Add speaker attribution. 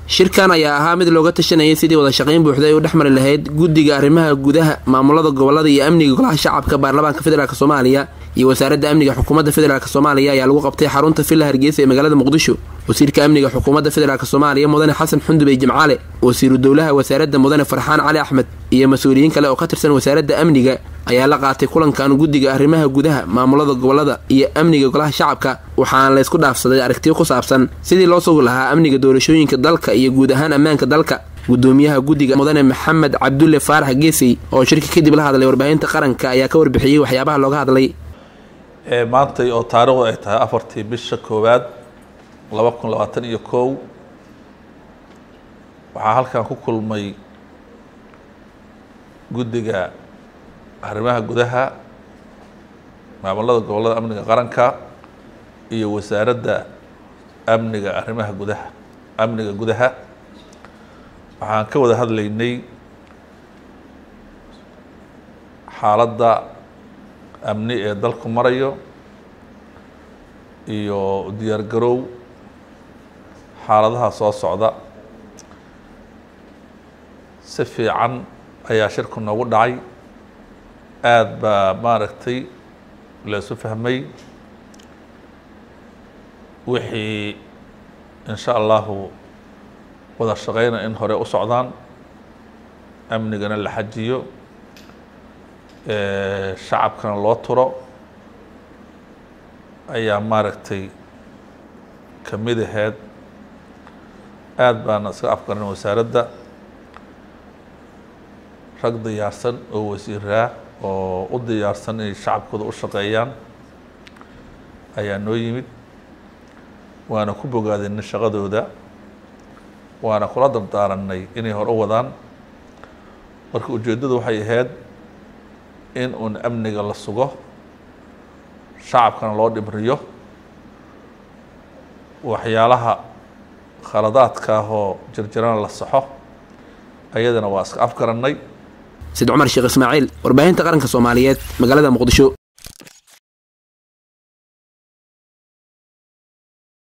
Speaker 1: shirkan ayaa ahaa mid looga tashanayay sidii wada shaqayn buuxda ay u dhex mari lahayd guddiga arrimaha gudaha maamulada gobolada iyo amniga golaha shacabka baarlamaanka federaalk soomaaliya iyo wasaaradda amniga xukuumadda federaalk soomaaliya ayaa lagu qabtay xarunta villa hargeysa ee magaalada muqdisho wasiirka amniga xukuumadda federaalk soomaaliya mudane xasan xundubey jimcaale wasiiru dowlaha wasaaradda mudane farxaan cali axmed iyo mas-uuliyiin kale oo ka tirsan wasaaradda amniga ayaa la qaatay kulankan guddiga arrimaha gudaha maamulada gobolada iyo amniga golaha shacabka waxaana laysku dhaafsaday aragtiyo ku saabsan sidii loo sugi lahaa amniga doorashooyinka dalka iyo guud ahaan ammaanka dalka gudoomiyaha guddiga mudane maxamed cabdulle faarax geesey oo shirka kadib la hadlay warbaahinta qaranka ayaa ka warbixiyey waxyaabaha looga hadlay
Speaker 2: maantay oo taarikhdu ay tahay afartii bisha koowaad laba kun labaatan iyo kow waxaa halkan ku kulmay guddiga arrimaha gudaha maamulada gobollada amniga qaranka iyo wasaaradda amniga arrimaha gudaha amniga gudaha waxaan ka wada hadlaynay xaaladda amni ee dalku marayo iyo diyaar garow xaaladaha soo socda si fiican ayaa shirku noogu dhacay aada baa maaragtay laysu fahmay wixii in sha allahu wada shaqeyna in hore u socdaan amnigana la xajiyo shacabkana loo turo ayaa maaragtay ka mid aheyd aada baana iska afgaran wasaaradda rag diyaarsan oo wasiiraa oo u diyaarsan inay shacabkooda u shaqeeyaan ayaa noo yimid waana ku bogaadinay shaqadooda waana kula dardaaranay inay hor u wadaan marka ujeeddadu waxay ahayd in uun amniga la sugo shacabkana loo dhibriyo waxyaalaha khaladaadka ahoo jirjirana la saxo ayadana waa iska afgarannay
Speaker 1: sid cumar sheekh ismaaciil warbaahinta qaranka soomaaliyeed magaalada muqdisho